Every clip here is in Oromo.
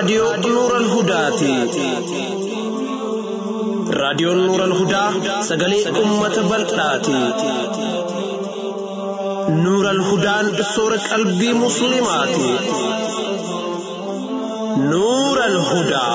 raadiyoo Nuural Hudaati. Raadiyoon Nuural Hudaa sagalee uummata bal'aati. Nuural Hudaan soora qalbii Musliimaati. Nuural Hudaa.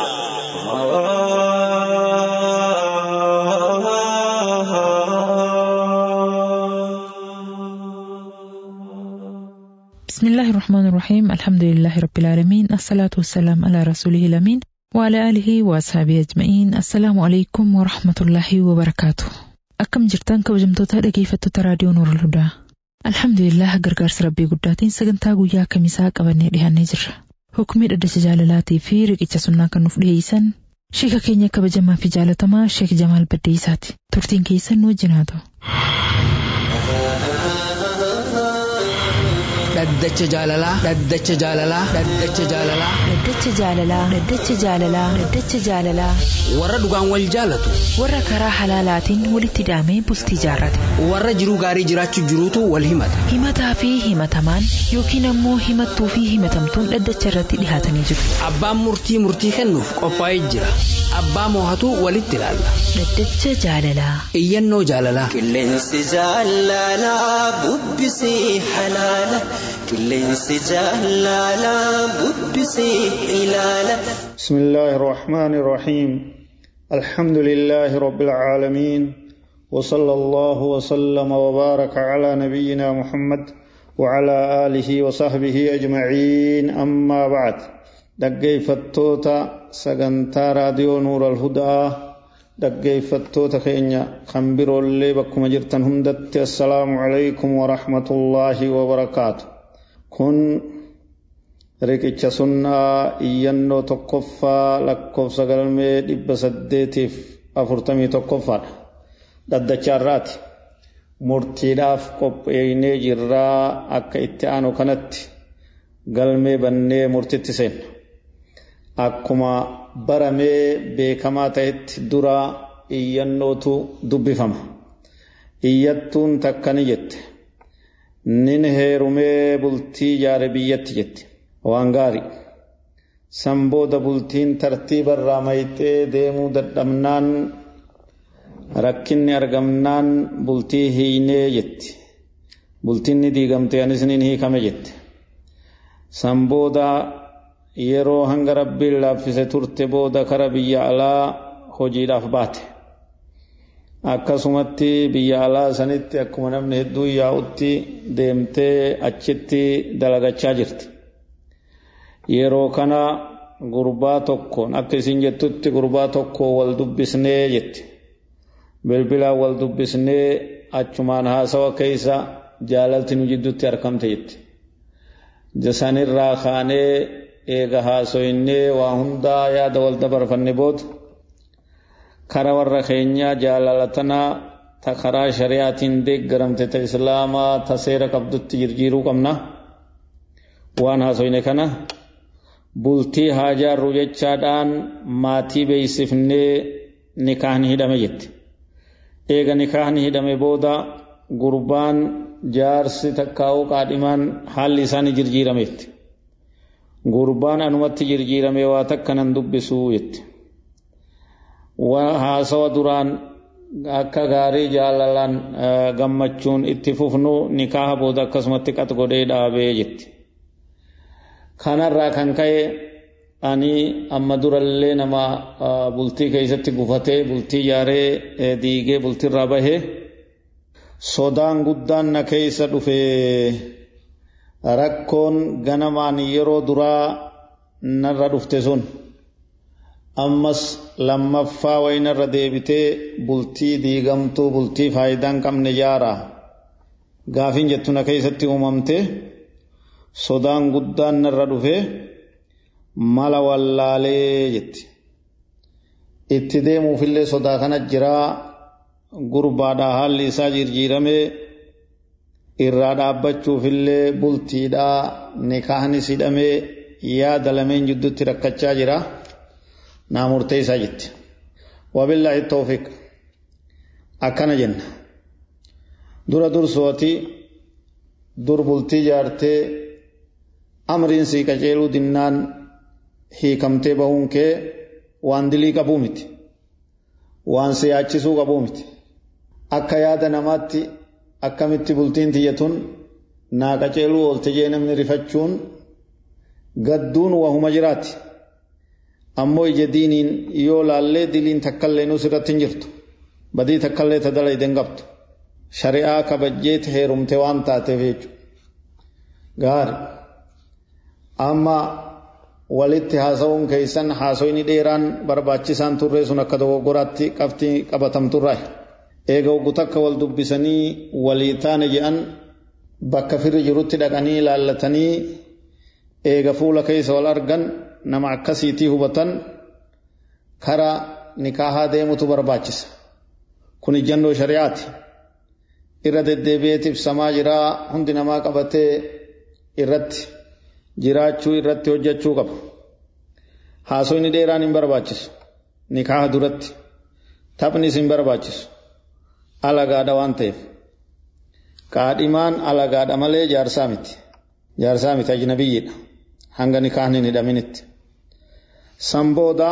بسم الله الرحمن الرحيم الحمد لله رب العالمين الصلاة والسلام على رسوله الأمين وعلى آله وأصحابه أجمعين السلام عليكم ورحمة الله وبركاته أكم جرتان كوجمتوتا dhaggeeffattoota raadiyoo Nuurul Hudaa Alhamdulillah gargaarsa rabbii guddaatiin sagantaa guyyaa kamisaa qabannee dhiyaannee jirra. Hukumii dhaddacha jaalalaatii fi riqicha sunnaa kan nuuf dhiyeessan sheeka keenya kabajamaa fi jaalatamaa Sheek Jamaal Baddeessaati. Turtiin keessan nu wajjin haa ta'u. dhaddacha jaalalaa dhaddacha jaalalaa dhaddacha jaalalaa Dhaddacha jaalalaa Dhaddacha jaalalaa Dhaddacha jaalalaa warra dhugaan wal jaalatu warra karaa halaalaatiin walitti hidhamee bultii jaarrate warra jiruu gaarii jiraachuu jiruutu wal himata himataa fi himatamaan yookiin ammoo himattuu fi himatamtuun dhaddacha irratti dhihaatanii jiru. abbaan murtii murtii kennuuf qophaa'ee jira abbaa moohatu walitti ilaalla Dhaddacha jaalalaa iyyannoo jaalalaa Qilleensi jaalalaa bubbisii halaala. Qilleensi jaalalaa bubbisii ilaala. بسم الله الرحمن الرحيم الحمد لله رب العالمين وصلى الله وسلم وبارك على نبينا محمد وعلى آله وصحبه أجمعين أما بعد dhaggeeffattoota sagantaa raadiyoo nuura alhudaa dhaggeeffattoota keenya kan biroollee bakkuma jirtan hundatti assalaamu calaykum warahmatullaahi wabarakaatu kun riqicha sunnaa iyyannoo tokkoffaa lakkoofsa galmee dhibba saddeetiif afurtamii tokkoffaadha dhaddachaarraati murtiidhaaf qopheeynee jirraa akka itti aanu kanatti galmee bannee murtitti seenna akkuma baramee beekamaa ta'etti dura iyyannootu dubbifama iyyattuun takka ni jette nin heerumee bultii jaare biyyatti jette waan gaarii san booda bultiin tartiiba irraa mayxee deemuu dadhabnaan rakkinni argamnaan bultii hiinee jetti bultiin ni diigamte anis nin hiikame jette san booda yeroo hanga rabbiin laaffise turte booda kara biyya alaa hojiidhaaf baate akkasumatti biyya alaa sanitti akkuma namni hedduu yaa'utti deemtee achitti dalagachaa jirti yeroo kana gurbaa tokkoon akka isin jettutti gurbaa tokko wal dubbisnee jetti bilbilaan wal dubbisnee achumaan haasawa keessa jaalalti nu jidduutti argamte jetti sanirraa kaanee eega haasoynee waa hundaa yaada wal dabarfanne booda kara warra keenyaa jaalalatanaa ta karaa shari'aatiin deeggaramte ta islaamaa ta seera qabdutti jirjiiruu qabna waan haasoyne kana bultii haa jaarru jechaadhaan maatii beeksifnee nikaahni hidhame jette eega nikaahni hidhame booda gurbaan jaarsi takkaa'uu qaadhimaan haalli isaanii jirjiirameetti gurbaan anumatti jirjiirame waa takka nan dubbisuu jette haasawa duraan akka gaarii jaalalaan gammachuun itti fufnu nikaaha booda akkasumatti qat godhee dhaabee jetti kanarraa kan ka'e ani amma durallee nama bultii keessatti gufatee bultii jaaree diigee bultiirraa bahee sodaan guddaan na keessa dhufe rakkoon ganamaan yeroo duraa narra dhufte sun ammas lammaffaa waynarra deebitee bultii diigamtuu bultii faayidaan qabne jaara gaafin jettu na keessatti uumamte sodaan guddaan narra dhufe mala wallaalee jetti itti deemuufillee sodaa kana jiraa gurbaadhaa haalli isaa jirjiirame irraa dhaabbachuufillee bultiidhaa nikaahnis hidhamee yaada lameen jidduutti rakkachaa jira naa murtee isaa jetti wabillaahi tawfiq akkana jenna dura dursooti dur bultii jaartee amriin sii qaceeluu dinnaan hiikamtee bahuun kee waan dilii qabuu miti waan si yaachisuu qabuu miti akka yaada namaatti akkamitti bultiin tiyyatun naa qaceeluu oolte jee namni rifachuun gadduun wahuma jiraati ammoo ija diiniin yoo laallee diliin takkallee nus irratti hin jirtu badii takkallee ta dalayde hin qabdu shari'aa kabajjeet heerumte waan taateef jechuudha gaari amma walitti haasa'uun keessan haasoyni dheeraan barbaachisaan turree sun akka dogoggoraatti qabxii qabatamturraa eega oggu takka wal dubbisanii walii taane jedhan bakka firri jirutti dhaqanii laallatanii eega fuula keessa wal argan nama akkasiitii hubatan karaa nikaahaa deemutu barbaachisa kun ijannoo shari'aati irra deddeebi'eet ibsamaa jiraa hundi namaa qabatee irratti jiraachuu irratti hojjechuu qaba haasoyni dheeraan hin barbaachisu nikaaha duratti taphnis hin barbaachisu alagaadha waan ta'eef qaadhimaan alagaadha malee jaarsaa miti jaarsaa miti ajnabiyyiidha hanga nikaahni hin hidhaminitti san booda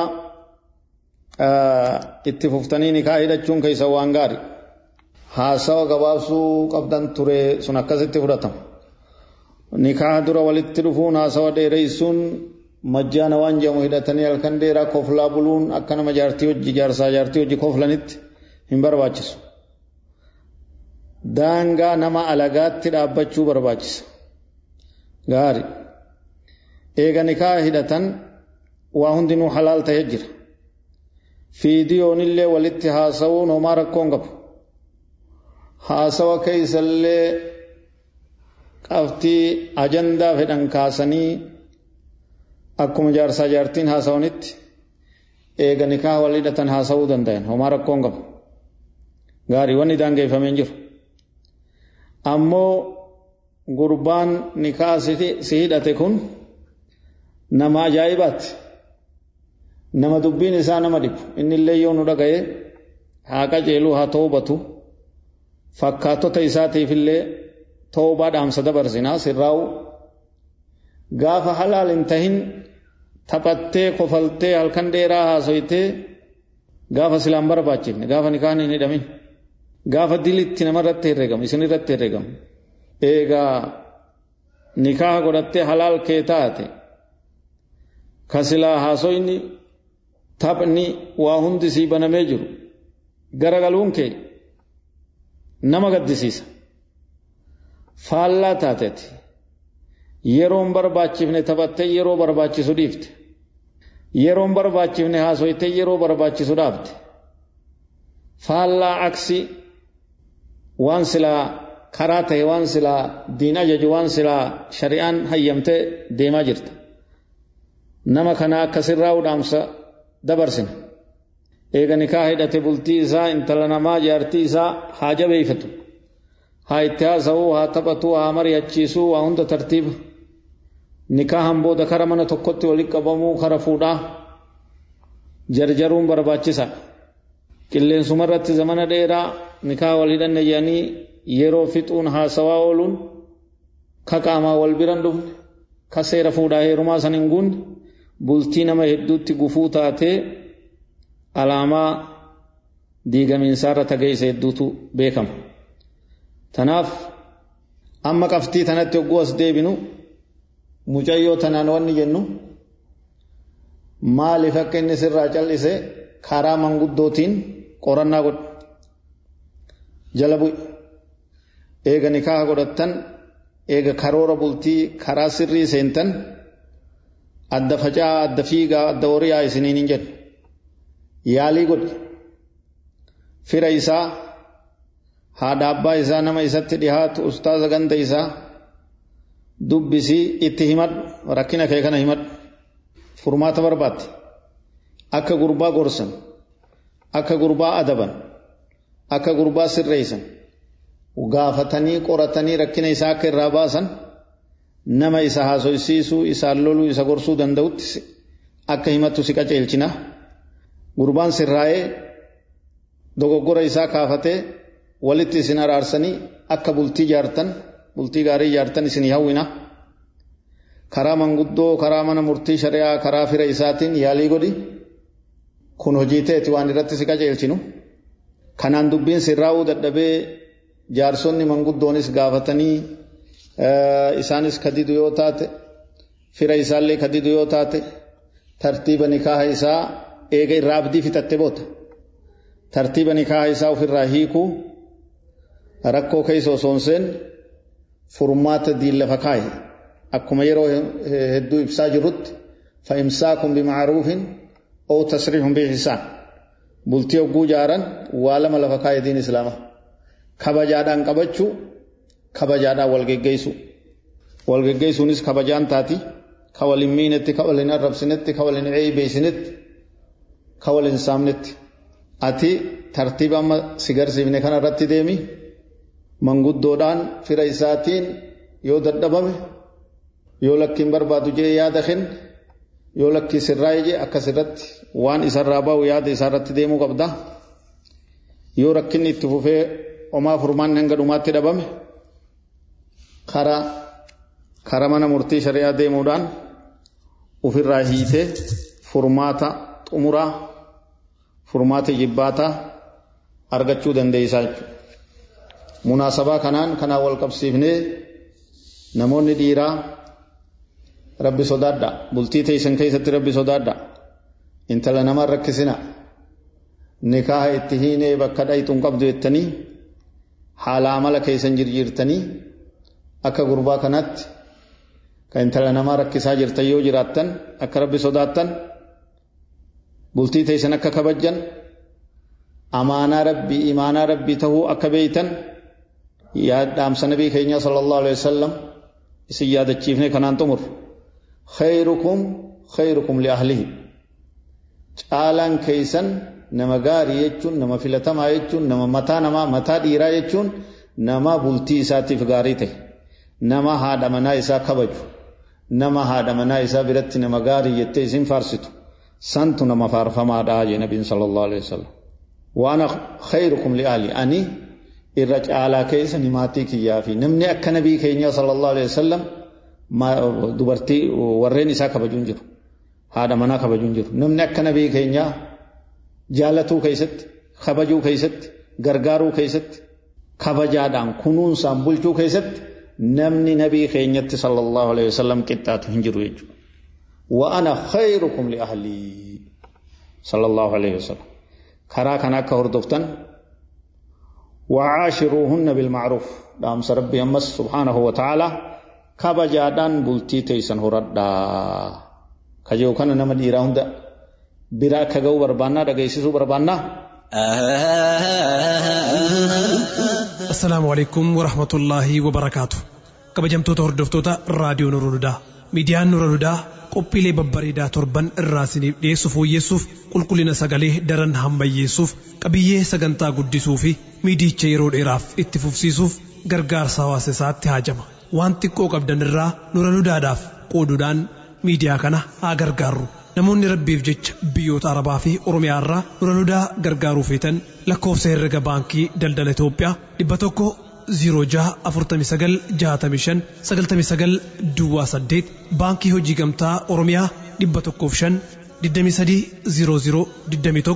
itti fuftanii nikaa hidhachuun keessa waan gaari haasawa gabaabsuu qabdan ture sun akkasitti fudhatama nikaa dura walitti dhufuun haasawa dheereysuun majjaana waan jedhamu hidhatanii halkan dheeraa koflaa buluun akka nama jaartii hojii jaarsaa jaartii hojii koflanitti hin barbaachisu daangaa nama alagaatti dhaabbachuu barbaachisa gaari eega nikaa hidhatan waa hundinuu halaal ta'ee jira fiidiyoonillee walitti haasawuun homaa rakkoon qabu haasawa keeysallee qabxii ajandaa fedhan kaasanii akkuma jaarsaa jaartiin haasawanitti eega nikaa wal hidhatan haasawuu danda'an homaa rakkoon qabu gaarii wanni daangeeffameen jiru ammoo gurbaan nikaa si hidhate kun nama ajaa'ibaati nama dubbiin isaa nama dhibu inni illee yoo nu dhaga'e haa qajeeluu haa toobatu fakkaattota isaatiif illee toobaa dhaamsa dabarsinaa sirraa'u gaafa halaal hin tahin taphattee kofaltee halkan dheeraa haasoytee gaafa silaan barbaachifne gaafa nikaan hin hidhamin gaafa dilitti namarratti herregamu isin irratti herregamu eegaa nikaa godhattee halaal kee taate ka silaa haasoyni taphni waa hundi sii banamee jiru garagaluun kee nama gaddisiisa faallaa taateeti yeroon barbaachifne taphattee yeroo barbaachisu dhiifte yeroon barbaachifne haasoytee yeroo barbaachisu dhaabte faallaa aksi waan silaa karaa ta'e waan silaa diin ajaju waan silaa shari'aan hayyamte deemaa jirta nama kana akka sirraa udhaamsa dabarsina eega nikaa hidhate bultii isaa intala namaa jaartii isaa haa jabeeyfatu haa itti haasa'uu haa taphatuu haa mari'achiisuu waa hunda tartiiba nikaahan booda kara mana tokkotti walitti qabamuu kara fuudhaa jarjaruun barbaachisa qilleensumarratti zamana dheeraa nikaa wal hidhanne jedhanii yeroo fixuun haasawaa ooluun ka qaamaa wal biran dhufne ka seera fuudhaa heerumaa san hin guunne bultii nama hedduutti gufuu taatee alaamaa diigamiinsaarra tageessa hedduutu beekama. Tanaaf amma qabxii tanatti hogguu as deebinu mucayyoo tanaan wanni jennu maaliif akka inni sirraa cal'ise karaa manguddootiin qorannaa godhu jala bu'e eega nikaa godhattan eega karoora bultii karaa sirrii seentan adda facaa adda fiigaa adda horiyaa isiniin hin jedhu yaalii godhe fira isaa haadha abbaa isaa nama isatti dhihaatu ustaaza ganda isaa dubbisii itti himadhu rakkina kee kana himadhu furmaata barbaadde akka gurbaa gorsan akka gurbaa adaban akka gurbaa sirreessan gaafatanii qoratanii rakkina isaa akka irraa baasan nama isa haasoysiisuu isaan loluu isa gorsuu danda'utti akka himattu si qaceelchina gurbaan sirraa'ee dogoggora isaa kaafatee walitti isin araarsanii akka bultii jaartan bultii gaarii jaartan isin hawwina karaa manguddoo karaa mana murtii shari'aa karaa fira isaatiin yaalii godhi kun hojii ta'eeti waan irratti si qajeelchinu kanaan dubbiin sirraa'uu dadhabee jaarsonni manguddoonis gaafatanii isaanis kadidu yoo taate fira isaallee kadidu yoo taate tartiiba nikaaha isaa eega irraa abdii fixatte boota tartiiba nikaaha isaa ofirraa hiikuu rakkoo keessa osoo hin seenne furmaata diin lafa kaaye akkuma yeroo hedduu ibsaa jirrutti fa'imsaakun bimacruufin oo tasriixun biixisaan bultii hogguu jaaran waa lama lafa kaaye diin islaama kabajaadhaan qabachuu kabajaadhaan wal geggeessu wal geggeessuunis kabajaan taati ka wal hin miinetti ka wal hin arrabsinetti ka wal hin ceebeessinetti ka wal hin saamnetti ati tartiiba amma si garsiifne kana irratti deemi manguddoodhaan fira isaatiin yoo dadhabame yoo lakkiin barbaadu jee yaada kenne yoo lakkii sirraa ije akkas irratti waan isarraa ba'u yaada isaarratti deemuu qabda yoo rakkinni itti fufee homaa furmaan hanga dhumaatti dhabame kara kara mana murtii shari'aa deemuudhaan ofirraa hiitee furmaata xumuraa furmaata jibbaataa argachuu dandeessaa jechuudha. Munaasabaa kanaan kanaan wal qabsiifnee namoonni dhiiraa rabbi sodaadha bultii teessan keessatti rabbi sodaadha intala namaa rakkisina nikaaha itti hiinee bakka dhayxuun qabdu jettanii haala amala keessan jirjiirtanii akka gurbaa kanatti kan intala namaa rakkisaa jirtan yoo jiraattan akka rabbi sodaattan bultii teessan akka kabajjan amaanaa rabbii imaanaa rabbii tahuu akka beeytan dhaamsa nabii keenya sallallahu alaihi wasallam isin yaadachiifne kanaan xumur khayrukum khayrukum li ahlihi caalaan keeysan nama gaarii jechuun nama filatamaa jechuun nama mataa namaa mataa dhiiraa jechuun nama bultii isaatiif gaarii ta'e nama haadha manaa isaa kabaju nama haadha manaa isaa biratti nama gaarii jettee isin faarsitu santu nama faarfamaadha jee nabiin sallallahu alaihi wasallam waan khayrukum li ahli ani irra caalaa keessan maatii kiyyaa fi namni akka nabii keenya sallallahu alaihi wasallam dubartii warreen isaa kabajuun jiru haadha manaa kabajuun jiru namni akka nabii keenyaa jaalatuu keessatti kabajuu keessatti gargaaruu keessatti kabajaadhaan kunuunsaan bulchuu keessatti namni nabii keenyatti sallallahu alaihi wasallam qixxaatu hin jiru jechuudha. وأنا خيركم لأهلي صلى الله عليه وسلم كرا كان أكا هردفتن وعاشروهن بالمعروف دام ربي أمس سبحانه وتعالى كبجادان بلتي تيسن هردا كجو كان نما ديرا هند برا كغو بربانا دغيسسو بربانا السلام عليكم ورحمة الله وبركاته kabajamtoota hordoftoota raadiyoo Nurul Hudaa miidiyaan Nurul Hudaa qophiilee babbareedaa torban irraa isiniif dhiyeessu fooyyessuuf qulqullina sagalee daran hammayyeessuuf qabiyyee sagantaa guddisuu fi miidicha yeroo dheeraaf itti fufsiisuuf gargaarsa hawaasa isaatti haajama waan xiqqoo qabdan irraa Nurul Hudaadhaaf qooduudhaan miidiyaa kana haa gargaarru namoonni rabbiif jecha biyyoota arabaa fi oromiyaa irraa Nurul Hudaa gargaaruu feetan lakkoofsa herrega baankii daldala Itoophiyaa dhibba tokko 06496599 Duwwaa 8 Baankii Hojii Gamtaa Oromiyaa 105 2300 21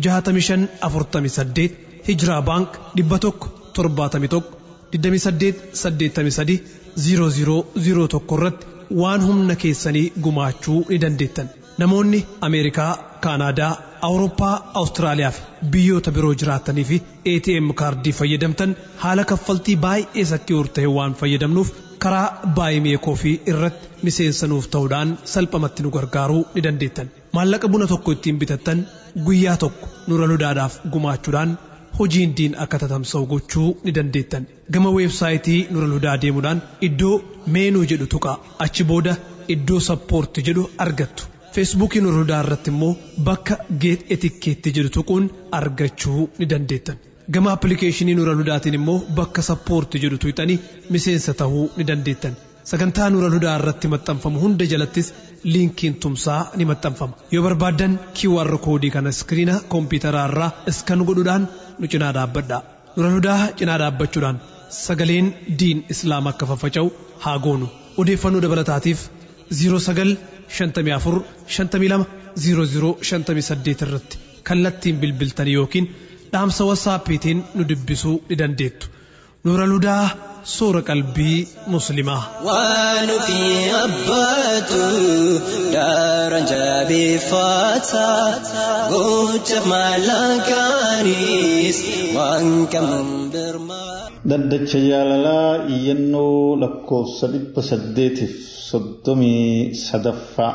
6548 Hijiraa Baank 100 71 28 83 0001 irratti waan humna keessanii gumaachuu ni dandeettan. Namoonni Ameerikaa, Kaanaadaa, Awurooppaa, Awustiraaliyaa fi biyyoota biroo jiraatanii fi ATM kaardii fayyadamtan haala kaffaltii baay'ee sakki'uur ta'e waan fayyadamnuuf karaa baay'ee fi irratti miseensanuuf ta'uudhaan salphamatti nu gargaaruu ni dandeettan. Maallaqa buna tokko ittiin bitattan guyyaa tokko Nurul Hudaadhaaf gumaachuudhaan hojiin diin akka tatamsa'u gochuu ni dandeettan. Gama weebsaayitii Nurul Hudaa deemuudhaan iddoo meenuu jedhu tuqaa achi booda iddoo sappoorti jedhu argattu. feesbuukii Nurul Hudaa irratti immoo bakka geet etikkeetti jedhu tuquun argachuu ni dandeettan. Gama appilikeeshinii Nurul Hudaatiin immoo bakka sappoorti jedhu tuqxanii miseensa ta'uu ni dandeettan. Sagantaa Nurul Hudaa irratti maxxanfamu hunda jalattis liinkiin tumsaa ni maxxanfama. Yoo barbaaddan QR koodii kana iskiriina koompitaraa irraa iskan godhuudhaan nu cinaa dhaabbadha. Nurul Hudaa cinaa dhaabbachuudhaan sagaleen diin islaam akka faffaca'u haa goonu. Odeeffannoo dabalataatiif 09 54 52 00 58 irratti kallattiin bilbiltanii yookiin dhaamsa wasaappiitiin nu dubbisuu ni dandeettu. Nuura Ludaa soora qalbii muslimaa. waan fi abbaatu daaraan jabeeffata gocha maallaqaanis waan qabuun birmaa. Daddacha jaalalaa iyyannoo lakkoofsa dhibba saddeetiif soddomii sadaffaa.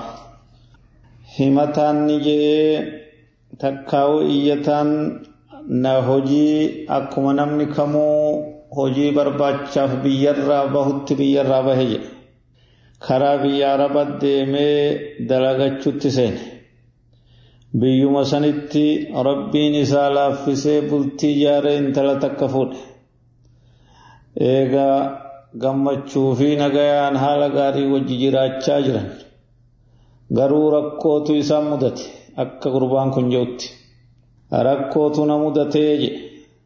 Himataan ni jedhee takkaa'u iyyataan na hojii akkuma namni kamuu hojii barbaachaaf biyyarraa bahutti biyyarraa bahe jedhe. Karaa biyya araba deemee dalagachuutti seene. Biyyuma sanitti rabbiin isaa laaffisee bultii ijaaree intala takka fuudhe. Eegaa gammachuu fi nagayaan haala gaarii wajji jiraachaa jiran. Garuu rakkootu isaan mudate akka gurbaan kun jedhutti. Rakkootu na mudatee jedhe.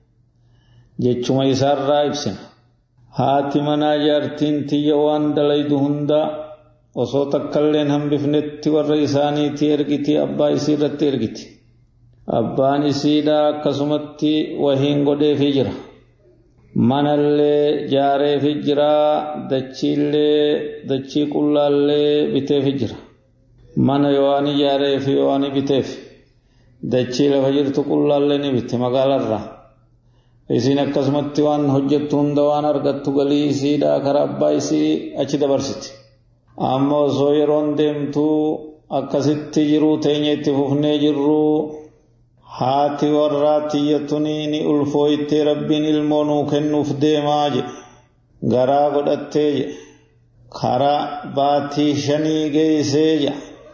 Jechuma isaarraa ibsina. Haati manaa jaartiin tiyya waan dalaydu hundaa osoo takkailleen hambifnetti warra isaaniitii ergiti abbaa isii irratti ergiti. Abbaan isiidhaa akkasumatti wahiin godheefii jira. Manallee jaareefii jira dachiillee dachii qullaallee biteefii jira. Mana yoo ijaaree fi yoo biteef dachii lafa jirtu qullaallee ni bitte magaalarraa. Isiin akkasumatti waan hojjettu hunda waan argattu galii isiidhaa karaa abbaa isii achi dabarsiti. Amma osoo yeroon deemtuu akkasitti jiruu teenya itti fufnee jirru haati warraa tiyyatuni ni ulfooytee rabbiin ilmoo nuu kennuuf deemaa jedhe. Garaa godhattee jedhe. Karaa baatii shanii geessee jedhe.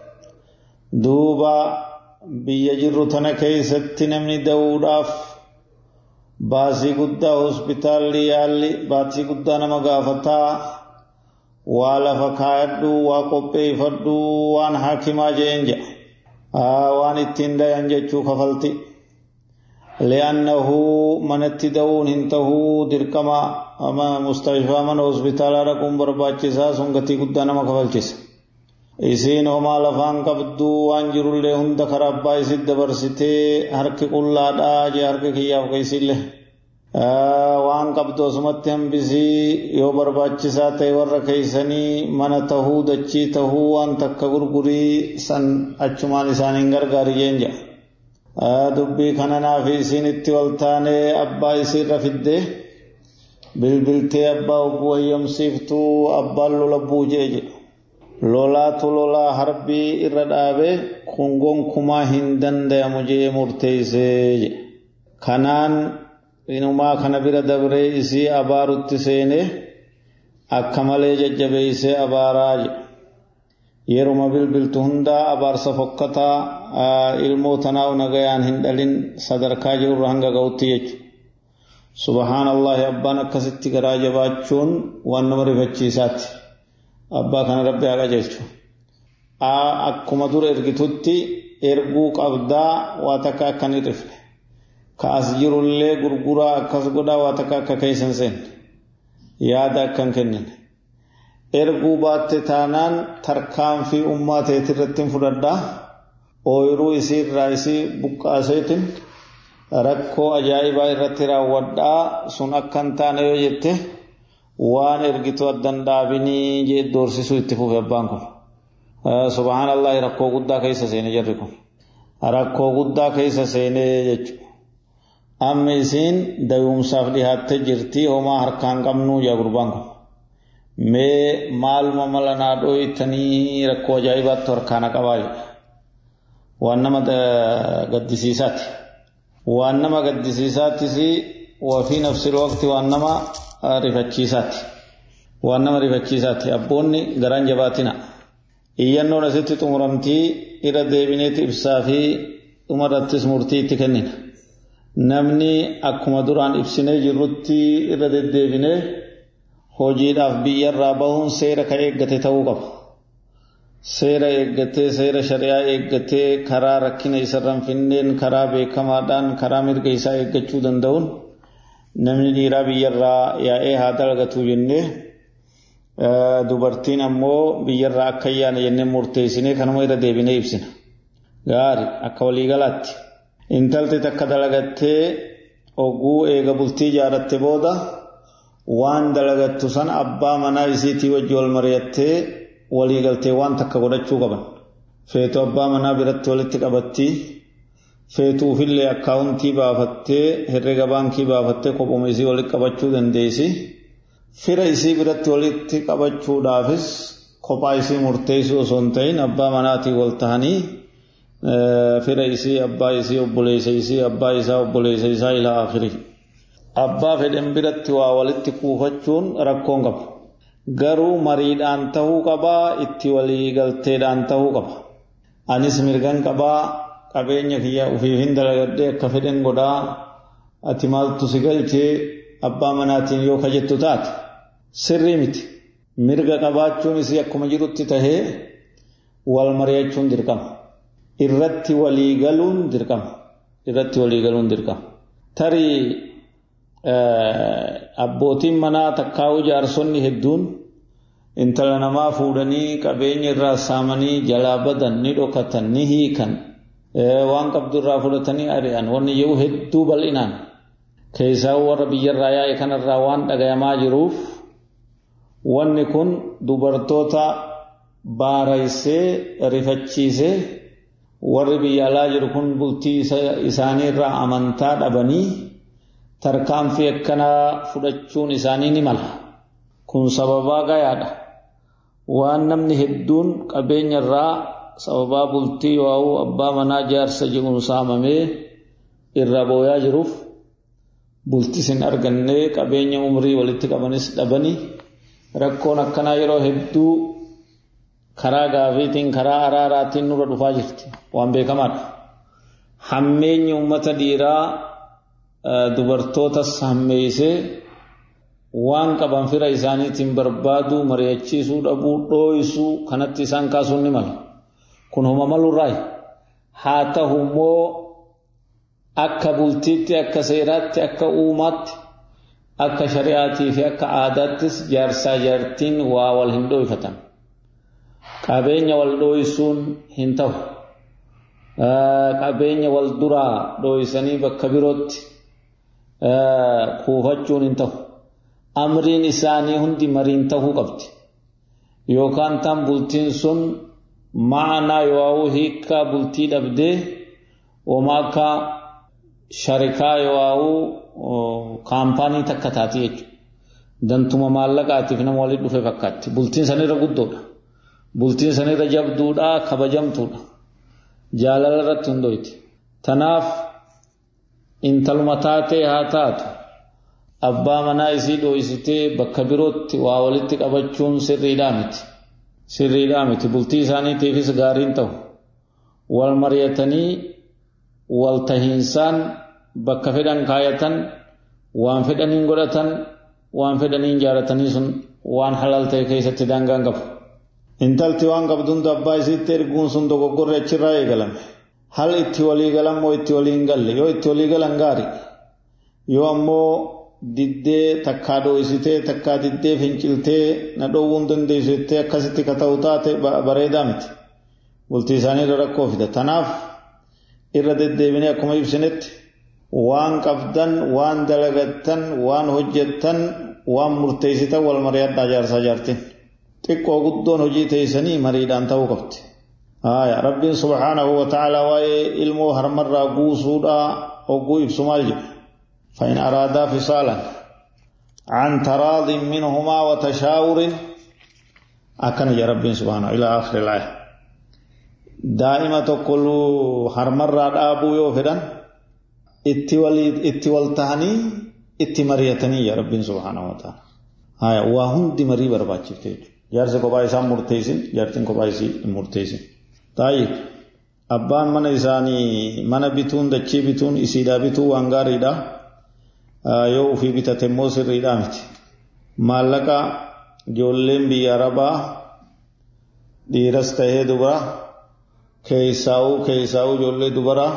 Duuba biyya jirru tana keessatti namni da'uudhaaf baasii guddaa hospitaalli yaalli baasii guddaa nama gaafataa waa lafa kaayadhu waa qopheeffadhu waan hakimaa jeen jedha waan ittiin dayan jechuu kafalti li'annahu manatti da'uun hin tahuu dirqama mustashfaa mana hospitaalaa dhaquun barbaachisaa sun gatii guddaa nama kafalchisa isiin homaa lafaan qabdu waan jirullee hunda karaa abbaa isit dabarsitee harki qullaadhaa jee harka kiyyaaf keeysillee waan qabdu asumatti hambisii yoo barbaachisaa ta'e warra keeysanii mana tahuu dachii tahuu waan takka gurgurii san achumaan isaaniin gargaari jeen jedha dubbii kana naaf isiin itti wal taanee abbaa isiirra fiddee bilbiltee abbaa obbuu wayyamsiiftuu abbaan lola buujee jedhu lolaatu lolaa harbii irra dhaabe kun gonkumaa hin dandayamu jee murteeysee jedhe kanaan inumaa kana bira dabree isii abaarutti seene akka malee jajjabeeysee abaaraa jedhe yeruma bilbiltu hundaa abaarsa fokkataa ilmoo tanaa nagayaan hin dhalin sadarkaa jirurra hanga ga'utti jechu subhaanallahi abbaan akkasitti garaa jabaachuun waan nama rifachiisaati abbaa kana rabbi haa qajeelchu akkuma dura ergitutti erguu qabdaa waa takka akka hin rifne ka as jirullee gurguraa akkas godhaa waa takka akka keeysan seenne yaada akka hin kennine erguu baatte taanaan tarkaanfii ummaa teeti irratti hin fudhadhaa ooyiruu isii irraa isii buqqaaseetin rakkoo ajaa'ibaa irratti raawwadhaa sun akka hin taane yoo jette waan ergitu addan dhaabinii jee doorsisuu itti fufe abbaan kun subhaanallahi rakkoo guddaa keessa seene jarri kun rakkoo guddaa keessa seenee jechuudha amma isiin dayuumsaaf dhihaattee jirti homaa harkaan qabnuu jaa gurbaan kun mee maaluma mala naa dhooytanii rakkoo ajaa'ibaatti harkaana qabaa jedha waan nama gaddisiisaati waan nama gaddisiisaatis wafii nafsil waqti waan nama rifachiisaati waan nama rifachiisaati abboonni garaan jabaatina iyyannoon asitti xumuramtii irra deebineeti ibsaa fi dhumarrattis murtii itti kennina namni akkuma duraan ibsinee jirrutti irra deddeebinee hojiidhaaf biyyarraa bahuun seera ka eeggate ta'uu qaba. Seera eeggatee seera shari'aa eeggatee karaa rakkina isarraan finneen karaa beekamaadhaan karaa mirga isaa eeggachuu danda'uun namni dhiiraa biyyarraa yaa'ee haa dalagatu jennee dubartiin ammoo biyyarraa akka ayyaana jennee murteessinee kanuma irra deebinee ibsina gaari akka waliigalaatti intalti takka dalagattee oguu eega bultii ijaaratte booda waan dalagattu san abbaa manaa isiitii wajji wal mari'attee waliigaltee waan takka godhachuu qaban feetu abbaa manaa biratti walitti qabattii feetuufillee akkaawuntii baafattee herrega baankii baafattee kophuma isii walitti qabachuu dandeessi. Fira isii biratti walitti qabachuudhaafis kophaa isii murteessuu osoo hin ta'in abbaa manaatiin wal tahanii fira isii abbaa isii obboleessa isii abbaa isaa obboleessa isaa ilaa akhiri. Abbaa fedhan biratti waa walitti kuufachuun rakkoon qaba. Garuu mariidhaan tahuu qabaa itti waliigalteedhaan tahuu qaba. Anis mirgan qabaa qabeenya kiyya ofiif hin dalagadhee akka fedhan godhaa ati maaltu si galchee abbaa manaatiin yoo kajettu taate sirrii miti mirga qabaachuun isii akkuma jirutti tahee wal mari'achuun dirqama irratti walii galuun dirqama irratti walii galuun dirqama tarii abbootiin manaa takkaa'uu jaarsonni hedduun intala namaa fuudhanii qabeenya irraa saamanii jalaa badan ni dhokatan ni hiikan waan qabdu irraa fudhatanii ari'an wanni yeroo hedduu bal'inaan keessaa warra biyyarraa yaa'e kanarraa waan dhagayamaa jiruuf wanni kun dubartoota baaraysee rifachiisee warri biyya alaa jiru kun bultii isaanii irraa amantaa dhabanii tarkaanfii akkanaa fudhachuun isaanii ni mala kun sababaa gayaadha waan namni hedduun qabeenya irraa sababaa bultii waa'uu abbaa manaa jaarsa jedhuun saamamee irra booyaa jiruuf bultis hin arganne qabeenya umrii walitti qabanis dhabanii rakkoon akkanaa yeroo hedduu karaa gaafiitiin karaa araaraatiin nurra dhufaa jirti waan beekamaadha. Hammeenyi uummata dhiiraa dubartootas hammeeysee waan qaban fira isaaniitiin barbaadu mari'achiisuu dhabuu dhooysuu kanatti isaan kaasuun ni mala. Kun homa malurraayi. Haa ta'u immoo akka bultiitti akka seeraatti akka uumaatti akka shari'aatii fi akka aadaattis jaarsaa jaartiin waa wal hin dhooyfatan qabeenya wal dhooysuun hin ta'u qabeenya wal duraa dhooysanii bakka birootti kuufachuun hin ta'u amriin isaanii hundi mariin ta'uu qabdi yookaan tan bultiin sun ma'anaa yoo hiikkaa bultii dhabdee homaa akka sharikaa yoo kaampaanii takka taati jechuudha. Dantuma maallaqaatiif nama walitti dhufe fakkaatti. Bultiin sanirra guddoodha. Bultiin sanirra jabduudha, kabajamtuudha. Jaalala irratti hundoyti. Tanaaf intaluma taatee haa taatu. Abbaa manaa isii dhooysitee bakka birootti waa walitti qabachuun sirriidhaa miti. Sirriidhaa miti. Bultii isaaniitiifis gaariin ta'u. Wal mari'atanii wal tahiinsaan bakka fedhan kaayatan waan fedhaniin godhatan waan fedhaniin jaaratanii sun waan halal ta'e keessatti daangaan qabu. Intalti waan qabdu hunda abbaa isiitti erguun sun dogoggorri achirraa eegalame. Hal itti walii galan moo itti walii hin galle yoo itti walii galan gaari yoo ammoo diddee takkaa dhooysitee takkaa diddee finciltee na dhoowwuu hin dandeessu jettee akkasitti ka ta'u taate bareedaa miti. Bultii isaanii irra rakkoo fida. Tanaaf irra deddeebinee akkuma ibsinetti waan qabdan waan dalagattan waan hojjettan waan murteessitan wal mari'adhaa jaarsaa jaartin xiqqoo guddoon hojii teessanii mariidhaan ta'uu qabdi. Haaya rabbiin subhaanahu wa ta'aalaa waa'ee ilmoo harmarraa guusuudhaa hogguu ibsu maal jedhe فإن أرادا فصالا عن تراض منهما وتشاور أكن يا رب سبحانه إلى آخر الآية دائما تقول هرمر أبو يوفدان itti wal tahanii itti mari'atanii yaa rabbiin subhaanahu wa ta'ala. Haya waa hundi marii barbaachifte jechuudha. Jaarsi kophaa isaa murteessin jaartiin kophaa isii hin murteessin. Taa'ii abbaan mana isaanii mana bituun dachee bituun isiidhaa bituu waan gaariidha. Yoo ofii bitate immoo sirriidhaa miti. Maallaqa ijoolleen biyya arabaa dhiiras tahee dubara keessaa'uu keessaa'uu ijoollee dubaraa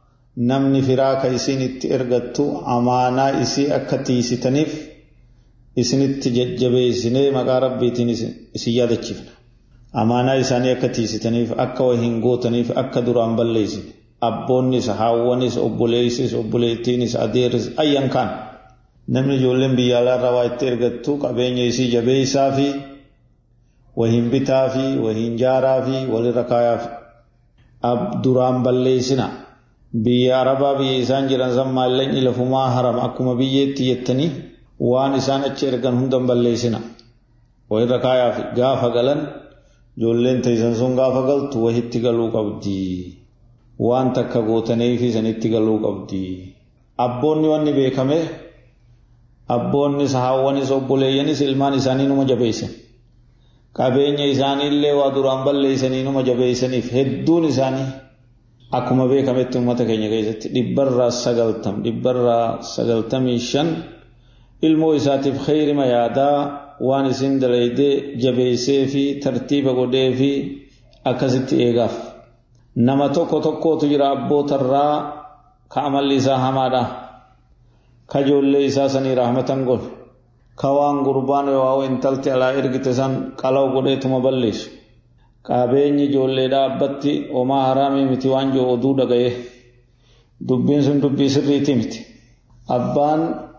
namni firaa ka isiin itti ergattu amaanaa isii akka tiisitaniif isinitti jajjabeessinee maqaa rabbiitiin isin yaadachiifna amaanaa isaanii akka tiisitaniif akka wahiin gootaniif akka duraan balleessine abboonnis haawwanis obboleessis obboleettiinis adeerris ayyan kaan namni ijoolleen biyya alaarraa waa itti ergattu qabeenya isii jabeessaa fi wahiin bitaa fi wahiin jaaraa fi walirra kaayaa fi duraan balleessina biyya arabaa biyya isaan jiran san maallaqni lafumaa haram akkuma biyyeetti jettanii waan isaan achi ergan hundan balleessina walirra kaayaa fi gaafa galan ijoolleen teessan sun gaafa galtu wahitti galuu qabdi waan takka gootanii fi sanitti galuu qabdi abboonni wanni beekame abboonnis haawwanis obboleeyyanis ilmaan isaanii numa jabeessan qabeenya isaaniillee waa duraan balleessanii numa jabeessaniif hedduun isaanii akkuma beekametti uummata keenya keessatti dhibbarraa sagaltam dhibbarraa sagaltamii shan ilmoo isaatiif khayrima yaadaa waan isin dalaydee jabeessee fi tartiiba godhee fi akkasitti eegaaf nama tokko tokkootu jira abbootarraa ka amalli isaa hamaadha ka ijoollee isaa sanii rahmatan godhu ka waan gurbaan yoo intalti alaa ergite san qalaw godheetuma balleessu qabeenyi ijoolleedha abbatti homaa haraamii miti waan jiru oduu dhagaye dubbiin sun dubbii sirriiti miti abbaan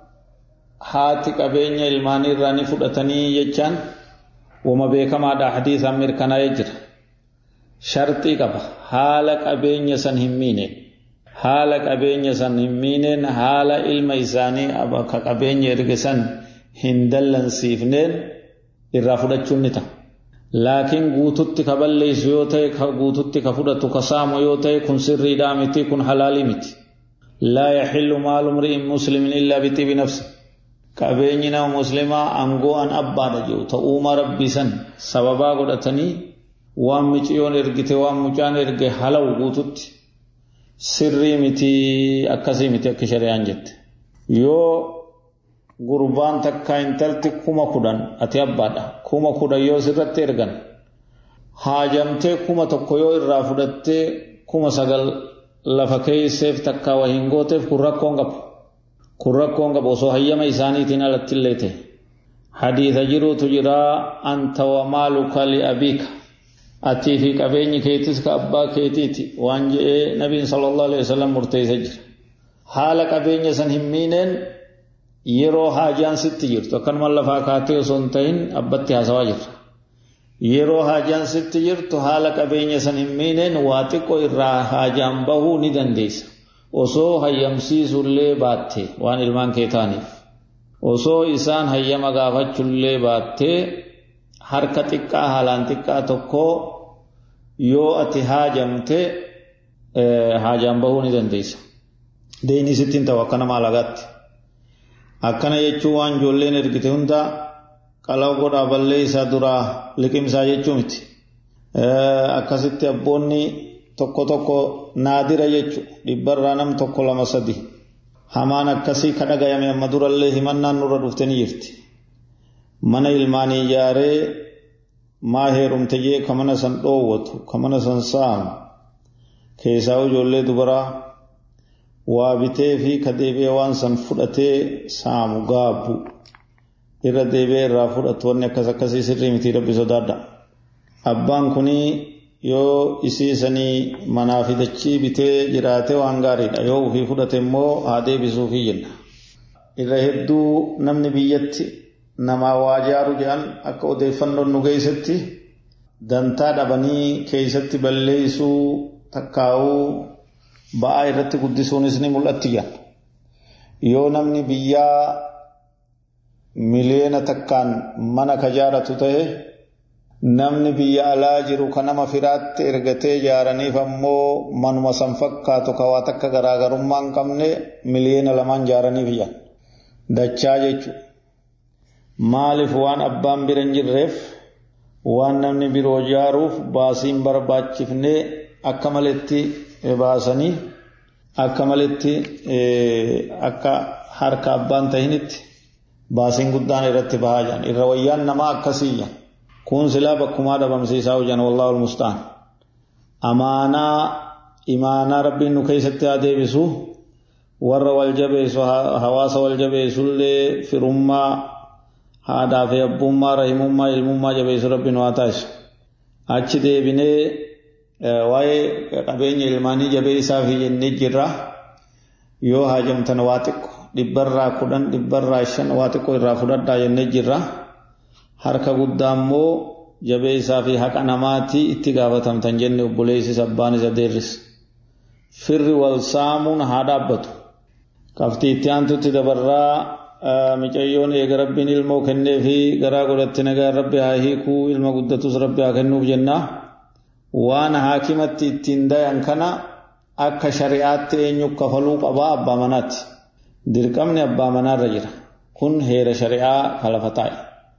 haati qabeenya ilmaanii irraa ni fudhatanii jechaan wama beekamaadha hadiisaan mirkanaa'ee jira sharxii qaba haala qabeenya san hin miine haala qabeenya san hin miineen haala ilma isaanii ka qabeenya erge san hin dallansiifneen irraa fudhachuun ni ta'a. Laakiin guututti ka balleessu yoo ta'e ka guututti ka fudhatu ka saamu yoo ta'e kun sirriidhaa miti kun halaalii miti. Laa yaxillu maalu mri'in muslimin illaa bixibi nafsi. Qabeenyi nama muslimaa aangoo an abbaadha jiru ta'uuma rabbii san sababaa godhatanii waan micciyoon ergite waan mucaan erge halawu guututti sirrii miti akkasii miti akka shari'aan jette. Yoo gurbaan takka intalti kuma kudhan ati abbaadha kuma kudhan yoo sirratti ergan haajamtee kuma tokko yoo irraa fudhattee kuma sagal lafa keeyseef takka wahiin gooteef kun rakkoon qabu kun rakkoon qabu osoo hayyama isaaniitiin alatti illee ta'e hadiisa jiruutu jiraa anta wa maaluka li abiika atii fi qabeenyi keetis ka abbaa keetiiti waan je'ee nabiin sallallahu alaihi wasallam murteessee jira haala qabeenya san hin miineen yeroo haajaan sitti jirtu akkanuma lafaa kaatee osoo hin ta'in abbatti haasawaa jirra. Yeroo haajaan sitti jirtu haala qabeenya san hin miineen waa xiqqoo irraa haajaan bahuu ni dandeessa. Osoo hayyamsiisullee baatte waan ilmaan kee ta'aniif. Osoo isaan hayyama gaafachullee baattee harka xiqqaa haalaan xiqqaa tokko yoo ati haajamte haajaan bahuu ni dandeessa. Deeyni sittiin ta'u akka nama alagaatti. akkana jechuun waan ijoolleen ergite hunda qalaw godhaa ballee isaa duraa liqimsaa jechuu miti. Akkasitti abboonni tokko tokko naadira jechu dhibbarraa nam tokko lama sadi. Hamaan akkasii ka dhagayame amma durallee himannaan nurra dhufte ni jirti. Mana ilmaanii ijaaree maa heerumte jee ka mana san dhoowwatu ka mana san saamu keessaa ijoollee dubaraa waa bitee fi ka deebi'ee waan san fudhatee saamu gaabbu irra deebi'ee irraa fudhatu wanni akkas akkasii sirrii miti rabbi sodaadha. Abbaan kunii yoo isiisanii manaa fi dachii bitee jiraate waan gaariidha yoo ofii fudhate immoo haa deebisuufii jenna. Irra hedduu namni biyyatti namaa waa jaaru jedhan akka odeeffannoon nu geessetti dantaa dhabanii keessatti balleessuu takkaa'uu ba'aa irratti guddisuunis ni mul'atti jedhan. Yoo namni biyyaa miliyoona takkaan mana ka jaaratu ta'e namni biyya alaa jiru ka nama firaatti ergatee ijaaraniif ammoo manuma san fakkaatu ka waa takka garaagarummaa hin qabne miliyoona lamaan jaaraniif jedhan. Dachaa jechuudha. Maaliif waan abbaan bira hin jirreef waan namni biroo jaaruuf baasiin barbaachifnee akka maletti baasanii akka maletti akka harka abbaan tahinitti baasiin guddaan irratti bahaa jiran irra wayyaan namaa akkasii kun silaa bakkumaa dhabamsiisaa hojjan wallaahu almustaan amaanaa imaanaa rabbiin nu keessatti haa deebisu warra wal jabeessu hawaasa wal jabeessullee firummaa haadhaa fi abbummaa rahimummaa ilmummaa jabeessu rabbiin waa taasisu achi deebinee waa'ee qabeenya ilmaanii jabeessaa fi jennee jirra yoo haajamtan waa xiqqo dhibbarraa kudhan dhibbarraa shan waa xiqqo irraa fudhadhaa jennee jirra harka guddaa immoo jabeessaa fi haqa namaatii itti gaafatamtan jenne obboleessis abbaan isa deerris firri wal saamuun haa dhaabbatu kaftii itti aantutti dabarraa micayyoon eega rabbiin ilmoo kennee fi garaa godhatte nagaa rabbi haa hiikuu ilma guddatus rabbi haa kennuuf jennaa waan haakimatti ittiin dayan kana akka shari'aatti eenyu kafaluu qabaa abbaa manaatti dirqamni abbaa manaarra jira kun heera shari'aa kalafa taa'e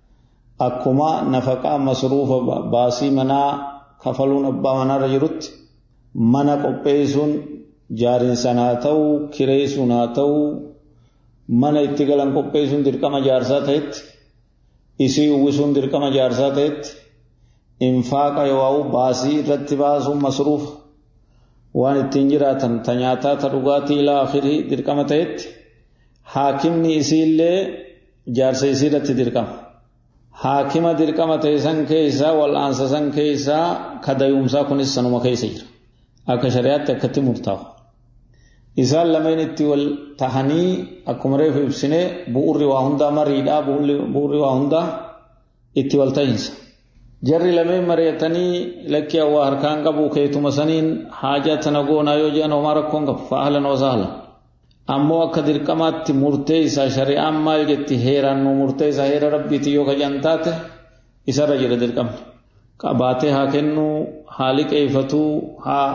akkuma nafaqaa masruufa baasii manaa kafaluun abbaa manaarra jirutti mana qopheessuun jaarinsaan haa ta'uu kireessuun haa ta'uu mana itti galan qopheessuun dirqama jaarsaa ta'etti isii uwwisuun dirqama jaarsaa ta'etti infaaqa yoo baasii irratti baasuun masruufa waan ittiin jiraatan ta nyaataa ta dhugaatii ilaa afirii dirqama ta'etti haakimni isiillee jaarsa isii irratti dirqama. haakima dirqama ta'e san keessaa wal'aansa san keessaa kadayumsaa kunis sanuma keessa jira akka shari'aatti akkatti murtaa'u isaan lameen itti wal tahanii akkuma reefu ibsine bu'urri waa hundaa mariidhaa bu'urri waa hundaa itti wal tahinsa jarri lameen mari'atanii lakkii waa harkaan qabu keetuma saniin haajaa tana goonaa yoo jedhan homaa rakkoon qabu fa'aalan wasaalan ammoo akka dirqamaatti murtee isaa shari'aan maal jetti heeraan nu murtee isaa heera rabbiiti yoo kajan taate isarra jira dirqamni qabaatee haa kennuu haa liqeeffatuu haa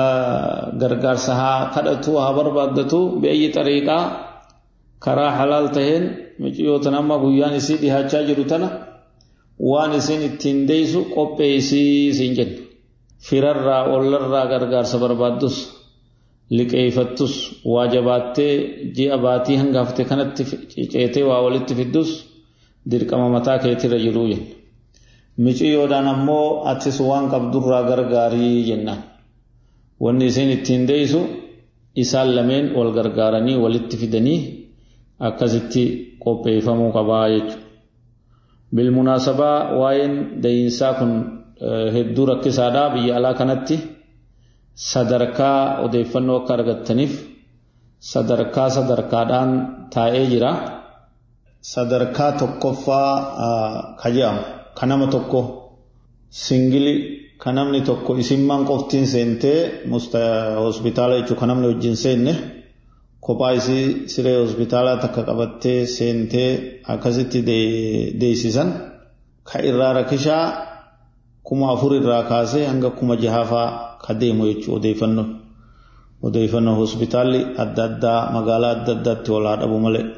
gargaarsa haa kadhatuu haa barbaaddatuu bi'ayyi xariiqaa karaa halaal taheen miciyootan amma guyyaan isii dhihaachaa jiru tana waan isin ittiin deeysu qopheessii isiin jenna firarraa ollarraa gargaarsa barbaaddus liqeeffattus waa jabaattee ji'a baatii hangafte kanatti ceetee waa walitti fiddus dirqama mataa keetirra jiruu jenna. Miciyyoodhaan ammoo atis waan qabdurraa gargaarii jennaan. Wanni isin ittiin deeysu isaan lameen wal gargaaranii walitti fidanii akkasitti qopheeffamuu qabaa jechuudha. Bilmunaasabaa waa'een deeyinsaa kun hedduu rakkisaadhaa biyya alaa kanatti. sadarkaa odeeffannoo akka argattaniif sadarkaa sadarkaadhaan taa'ee jira. Sadarkaa tokkoffaa ka jedhamu ka nama tokko singili ka namni tokko isimmaan qoftiin seentee hospitaala jechuun ka namni wajjin seenne kophaa isii siree hospitaalaa takka qabattee seentee akkasitti deessisan ka irraa rakishaa kuma afur irraa kaasee hanga kuma jahaafaa ka deemu jechuudha odeeffannoo. Odeeffannoo hospitaalli adda addaa magaalaa adda addaatti wal haa dhabu malee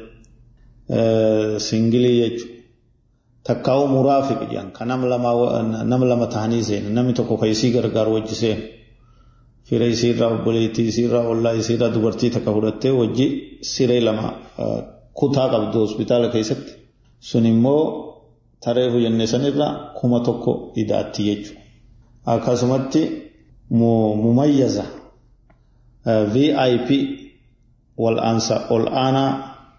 singilii jechuudha. Takkaa'uu muraafiq jedhan kan nama lama ta'anii seenu namni tokko kan isii gargaaru wajji seenu. Fira isiirraa obboleettii isiirraa ollaa isiirraa dubartii takka fudhattee wajji siree lama kutaa qabdu hospitaala keessatti. Sun immoo tareefu jenne sanirra kuma tokko idaatti jechuudha. Akkasumatti mumayyaza VIP wal'aansa ol aanaa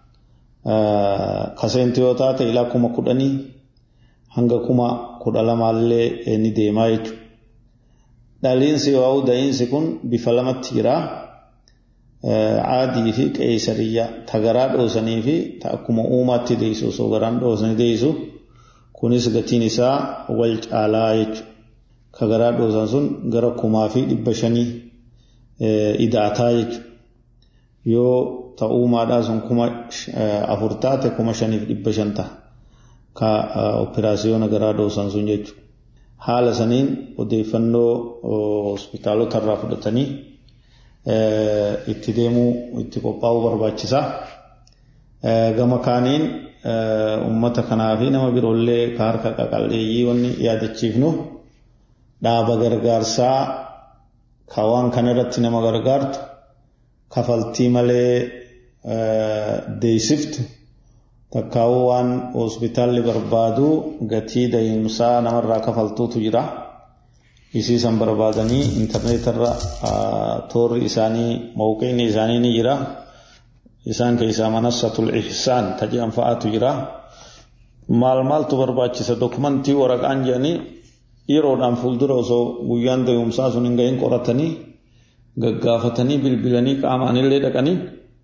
kaseenti yoo taate ilaa kuma kudhanii hanga kuma kudha lamaallee ni deemaa jechuudha. Dhaliinsi yoo da'iinsi kun bifa lamatti jira. Caadii fi qeesariyyaa tagaraa dhoosanii fi akkuma uumaatti deessu osoo garaan dhoosanii deessu kunis gatiin isaa wal caalaa jechuudha. Ka garaa dhoosan sun gara kumaa fi dhibba shanii idaataa jechuudha. Yoo ta'uumaadhaa sun kuma afur taate kuma shaniif dhibba shan ta'a. Ka operaasiyoona garaa dhoosan sun jechuudha. Haala saniin odeeffannoo hospitaalota irraa fudhatanii itti deemuu itti qophaa'uu barbaachisa. Gama kaaniin uummata kanaa fi nama biroollee ka harka qaqalleeyyii wanni yaadachiifnu dhaaba gargaarsaa ka waan kana irratti nama gargaartu kafaltii malee deessiftu takkaawuu waan hospitaalli barbaadu gatii da'iinsaa namarraa kafaltuutu jira. Isiisan barbaadanii intarneetarra toorri isaanii mawqiinni isaanii ni jira. Isaan keessaa manassatul ihsaan taji'an fa'aatu jira. maal maaltu barbaachisa dokumentii waraqaan jedhanii yeroodhaan fuuldura osoo guyyaan da'umsaa sun hin gahin qoratanii gaggaafatanii bilbilanii qaamaanillee dhaqanii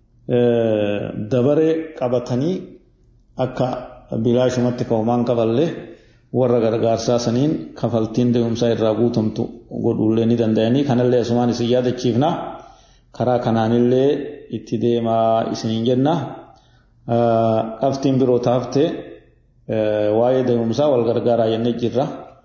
dabaree qabatanii akka bilaashumatti ka'umaan kafallee warra gargaarsaa saniin kafaltiin da'umsaa irraa guutamtu godhuullee ni danda'anii kanallee asumaan isin yaadachiifna karaa kanaanillee itti deemaa isiniin jenna qabxiin biroo taafte waa'ee da'umsaa wal gargaaraa jennee jirra.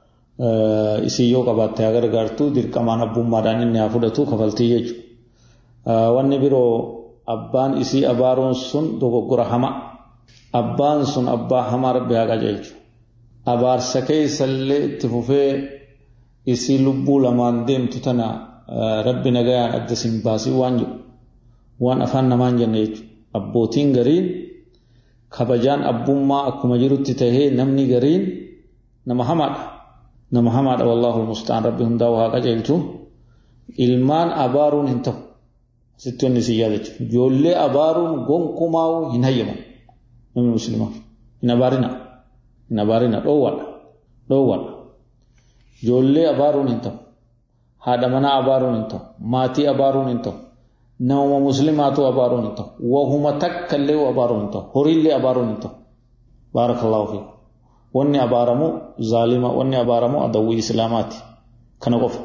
Isin yoo qabaatte haa gargaartu dirqamaan abbummaadhaan inni haa fudhatu kafaltii jechuudha. Wanni biroo abbaan isii abaaruun sun dogoggora hama. Abbaan sun abbaa hamaa rabbi haa qajeelchu. Abaarsa keessallee itti fufee isii lubbuu lamaan deemtu tana rabbi nagayaan adda sin baasii waan jedhu waan afaan namaan jenne jechuudha. Abbootiin gariin kabajaan abbummaa akkuma jirutti tahee namni gariin nama hamaadha. nama hamaadha wallaahu almustaan rabbi hundaa waa qajeelchu ilmaan abaaruun hin ta'u sitti wanni si yaadachu ijoollee abaaruun gonkumaa'u hin hayyamu namni muslimaa hin abaarina hin abaarina dhoowwadha dhoowwadha ijoollee abaaruun hin ta'u haadha manaa abaaruun hin ta'u maatii abaaruun hin ta'u nama muslimaatu abaaruun hin ta'u wahuma takka illee abaaruun hin ta'u horiillee abaaruun hin ta'u baarakallaahu fiikum wanni abaaramu zaalima wanni abaaramu adawwii islaamaati kana qofa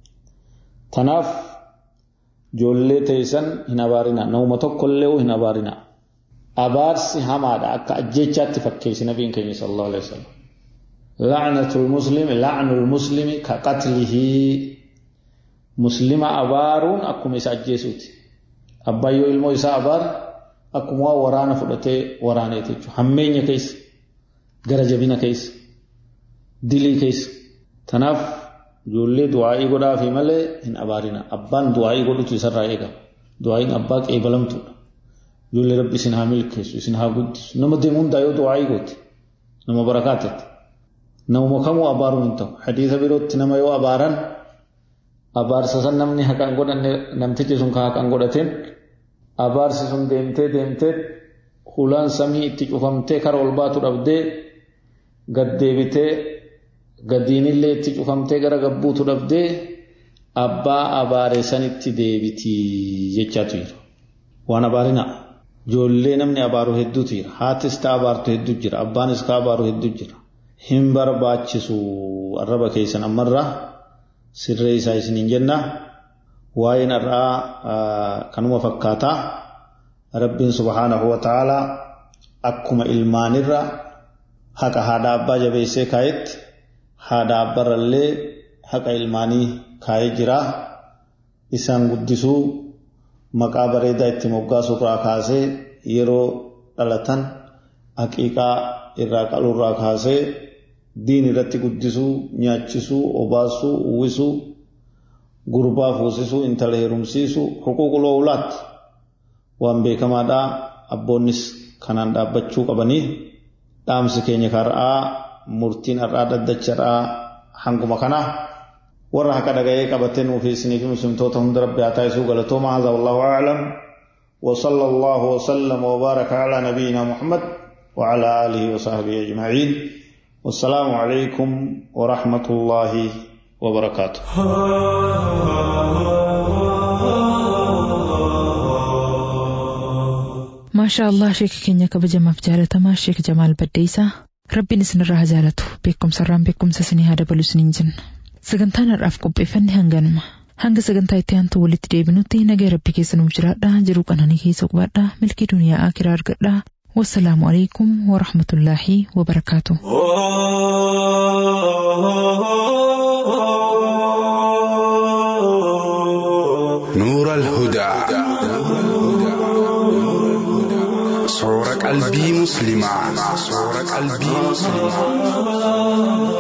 tanaaf ijoollee teessan hin abaarina nama tokkollee hin abaarina abaarsi hamaadha akka ajjeechaatti fakkeessi nabiin keenya sallallahu alaihi wasallam la'natul muslimi la'nul muslimi ka qatlihi muslima abaaruun akkuma isa ajjeesuuti abbaan yoo ilmoo isaa abaar akkuma waraana fudhatee waraaneeti jechuudha hammeenya keessa gara jabina keessa dilii keessa tanaaf ijoollee du'aa'ii godhaafi malee hin abaarina abbaan du'aa'ii godhutu isarraa eegama du'aa'iin abbaa qeebalamtuudha ijoollee rabbi isin haa milkeessu isin haa guddisu nama deemu hundaa yoo du'aa'ii goote nama barakaatetti namuma kamuu abaaruun hin ta'u hadiisa birootti nama yoo abaaran abaarsa san namni haqaan godhanne namtichi sun ka haqaan godhateen abaarsi sun deemtee deemtee hulaan samii itti cufamtee kara ol baatu dhabdee gad deebitee gadiinillee itti cufamtee gara gabbuutu dhabdee abbaa abaare sanitti deebitii jechaatu jira. Waan abaarina ijoollee namni abaaru hedduutu jira. Haatis ta'a abaartu hedduu jira. Abbaanis ka abaaru hedduu jira. Hin barbaachisu arraba keessan ammarraa sirree isaa isiniin jenna. Waa'een har'aa kanuma fakkaataa. Rabbiin subhaanahu wa ta'aalaa akkuma ilmaanirra haqa haadha abbaa jabeessee kaayetti haadha abbarrallee haqa ilmaanii kaayee jira. Isaan guddisuu maqaa bareedaa itti moggaasuurraa kaasee yeroo dhalatan haqiiqaa irraa qaluurraa kaasee diin irratti guddisuu nyaachisuu obaasuu uwwisuu gurbaa fuusisuu intala heerumsiisuu huquuqul oolaatti waan beekamaadhaa abboonnis kanaan dhaabbachuu qabanii dhaamsi keenya kar'aa murtiin har'aa dhaddacha har'aa hanguma kana warra haqa dhaga'ee qabatee nuufi isinii fi muslimtoota hunda rabbi haa taasisuu galatooma haadha wallahu aclam وصلى الله وسلم وبارك على نبينا محمد وعلى آله وصحبه أجمعين والسلام عليكم ورحمة الله وبركاته maashaa allah sheeka keenya kabajamaaf jaalatamaa sheek jamaal baddeessaa rabbiin isinirraa haa jaalatu beekumsarraan beekumsa isinii haa dabalu isiniin jenna sagantaan har'aaf qopheeffanne hanganuma hanga sagantaa itti aantu walitti deebinutti nagaa rabbi keessa nuuf jiraadha jiruu qananii keessa qubadha milkii duniyaa akiraa argadha wassalaamu alaikum warahmatullaahi wabarakaatu. نور الهدى صور قلبي مسلما صور قلبي مسلما